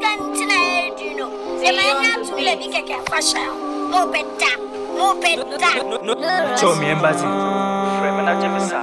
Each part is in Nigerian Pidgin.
dwan nti na ɛredi no sɛ manya ato wila bi kɛkɛ fa hyɛ wo na wobɛda na wobɛda Show me embassy. Frame na Jemisa.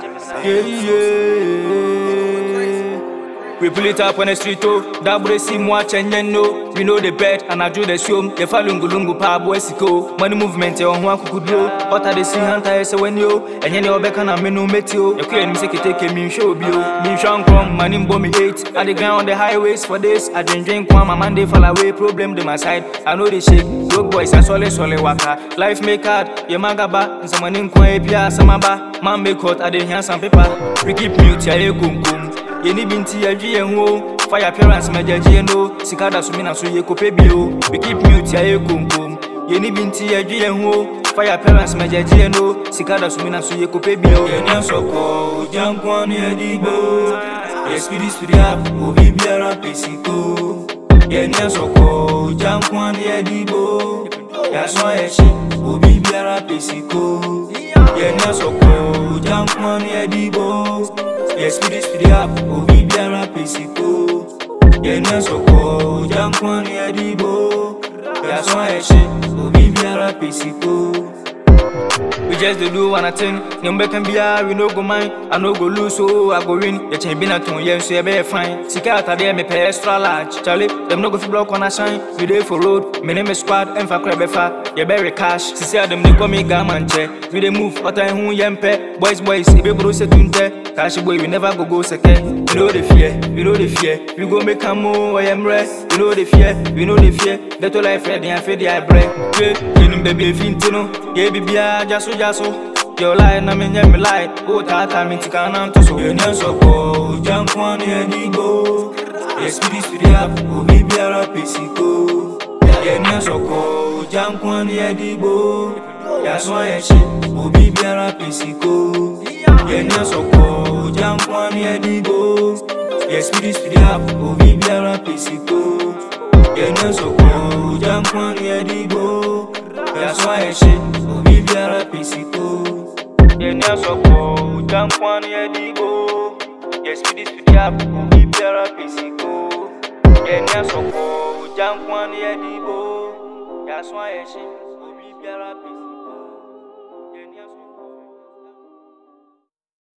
Yeah, yeah. We pull it up on the street, oh. Double see moi chenye no. We know the bed and I do the show. The falungu lungu pa boy siko. Money movement eh on kukudro. But I dey see hunter eh, say when yo. And you obeka na me no metio. You queen say take me show bio. Me shan come money mbo me eight. I dey grind on the highways for this. I drink drink one my man dey fall away. Problem dey my side. I know they shake. Broke boys and sole sole waka. Life make hard. Ye magaba. And someone in kwa epia samaba. Man make hot. I dey hear some paper. We keep mute ya ye kum kum. yɛni bi nti yɛdwe yɛn ho o fa yɛ appearance magyagye no sika da so me na so yɛkɔpɛ bio we keep mute yɛayɛ konkom yɛni bi nti yɛdwe yɛn ho o fa yɛ appearance magyagye no sika da so me na so yɛkɔpɛ bio yɛni asɔkɔ ogya nkoa no yɛde bo yɛspidi spidi up obi biara pɛ siko yɛni asɔkɔ ogya nkoa no yɛde bo yɛaso ayɛhye obi biara pɛ siko yɛni asɔkɔ ogya nkoa no yɛde bo Yes, speedy, speedy up, obi biara pesiko. Yenya soko, jankwan ya dibo. Ya so eshi, obi biara pesiko. We just dey do one thing. Nyombe can be a we no go mind. I no go lose, so I go win. Ya chen bina ton yen so ya be fine. Sika atade me pay extra large. Charlie, them no go fi block on a shine. We dey for road, me name is squad, em fa crab fa. Ya bury cash. Sisi them dey call me gaman che. We dey move, otan hu yempe. Boys boys, e be bro se tunte. Cash boy, we never go go second. We know the fear, we know the fear. We go make a move, I am rest. We know the fear, we know the fear. That all life ready and fed I break. Yeah, you know baby fintino. Yeah, baby, I just so just so. Your lie, na me nyɛ me lie. O ta ta mi tika na nto so. Yɛn nyɛ sɔkɔ, ɔjà nkwa ni ɛni go. Yɛ spidi spidi up, obi biara pesiko. Yɛn nyɛ sɔkɔ, ɔjà nkwa ni ɛni go. Yaso ayɛhyɛ, obi biara pesiko. Yɛnyɛ sɔkɔ, ogya nkwa ne yɛde go. Yɛ spidi spidi up, obi biara pesiko. Yɛnyɛ sɔkɔ, ogya nkwa ne yɛde go. Yaso ayɛhyɛ, obi biara pesiko. Yɛnyɛ sɔkɔ, ogya nkwa ne yɛde go. Yɛ spidi spidi up, obi biara pesiko. Yɛnyɛ sɔkɔ, ogya nkwa ne yɛde go. Yaso ayɛhyɛ, obi biara pesiko.